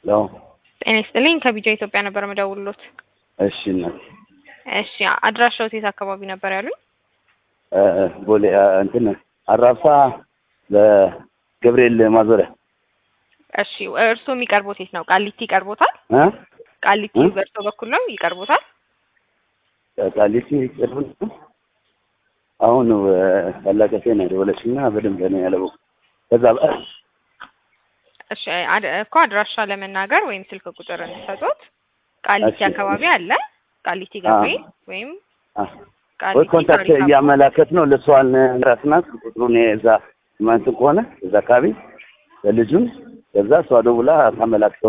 ያው ጤና ይስጥልኝ ከቢጃ ኢትዮጵያ ነበር መደውልሎት። እሺ እናቴ እሺ አድራሻው የት አካባቢ ነበር ያሉኝ? እ ቦሌ እ እንትን አራብሳ በገብርኤል ማዞሪያ እሺ እርስዎ የሚቀርቦት የት ነው? ቃሊቲ ይቀርቦታል? እ ቃሊቲ እ? በእርስዎ በኩል ነው ይቀርቦታል? ቃሊቲ ቅርብ ነው። አሁን እ ታላቀቴ ነው የደወለችና በደንብ ነው ያለው። ከዛ በ- እሺ አድ- እኮ አድራሻ ለመናገር ወይም ስልክ ቁጥር እንዲሰጡት ቃሊቲ እሺ። አካባቢ አለ። ቃሊቲ ገብርኤል ወይም አ ወይ ቃሊቲ ኮንታክት ታሪክ እያመላከት ነው ለሷን ራስናት ቁጥሩን እዛ ማንት ከሆነ እዛ አካባቢ ለልጁን ከዛ እሷ ደውላ ታመላክተው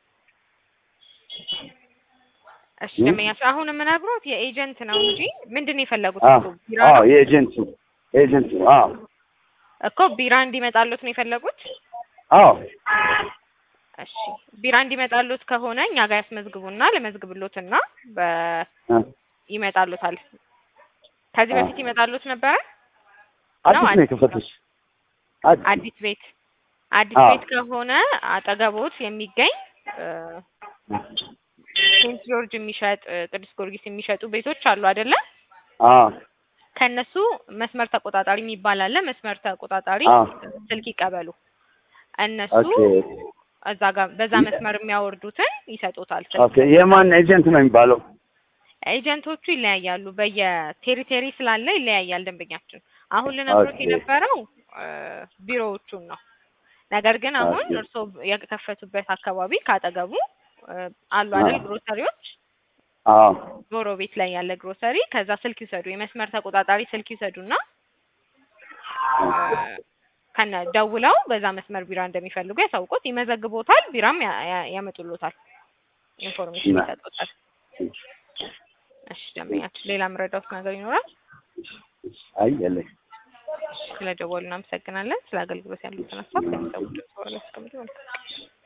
እሺ እ? ደመኛ አሁን የምነግሮት የኤጀንት ነው እንጂ ምንድን ነው የፈለጉት? አ እኮ ቢራ አዎ ነው የኤጀንቱ ኤጀንቱ አዎ እኮ ቢራ እንዲመጣሉት ነው የፈለጉት? አዎ እሺ ቢራ እንዲመጣሉት ከሆነ እኛ ጋር ያስመዝግቡና ለመዝግብሎትና በ እ ይመጣሉታል። ከዚህ አ በፊት ይመጣሉት ነበረ? አዲስ ነው ነው አዲስ የከፈቱት አዲስ አዲስ ቤት አዲስ አዎ ቤት ከሆነ አጠገቦት የሚገኝ እ ሴንት ጆርጅ የሚሸጥ እ ቅዱስ ጊዮርጊስ የሚሸጡ ቤቶች አሉ አይደለ? አዎ ከእነሱ መስመር ተቆጣጣሪ የሚባል አለ። መስመር ተቆጣጣሪ አዎ ስልክ ይቀበሉ። እነሱ ኦኬ እዛ ጋር በዛ መስመር የሚያወርዱትን ይሰጡታል። ኦኬ የማን ኤጀንት ነው የሚባለው? ኤጀንቶቹ ይለያያሉ። በየቴሪቴሪ ስላለ ይለያያል ደንበኛችን። አሁን ልነግሮት ኦኬ የነበረው እ ቢሮዎቹን ነው። ነገር ግን አሁን ኦኬ እርስዎ የከፈቱበት አካባቢ ካጠገቡ እ አሉ አዎ አይደል ግሮሰሪዎች፣ አዎ ጎሮ ቤት ላይ ያለ ግሮሰሪ። ከዛ ስልክ ይውሰዱ፣ የመስመር ተቆጣጣሪ ስልክ ይውሰዱና እ ከነ ደውለው በዛ መስመር ቢራ እንደሚፈልጉ ያሳውቁት፣ ይመዘግቦታል። ቢራም ያ- ያ- ያመጡሎታል፣ ኢንፎርሜሽን እና ይሰጡታል። እሺ ደንበኛችን፣ ሌላ የምረዳውት ነገር ይኖራል? አይ የለኝ ስለ ደወሉ እናመሰግናለን። ስለ አገልግሎት ያሉትን ሀሳብ ከሚሰሙ ድምጽ በኋላ ያስቀምጡ። መልካም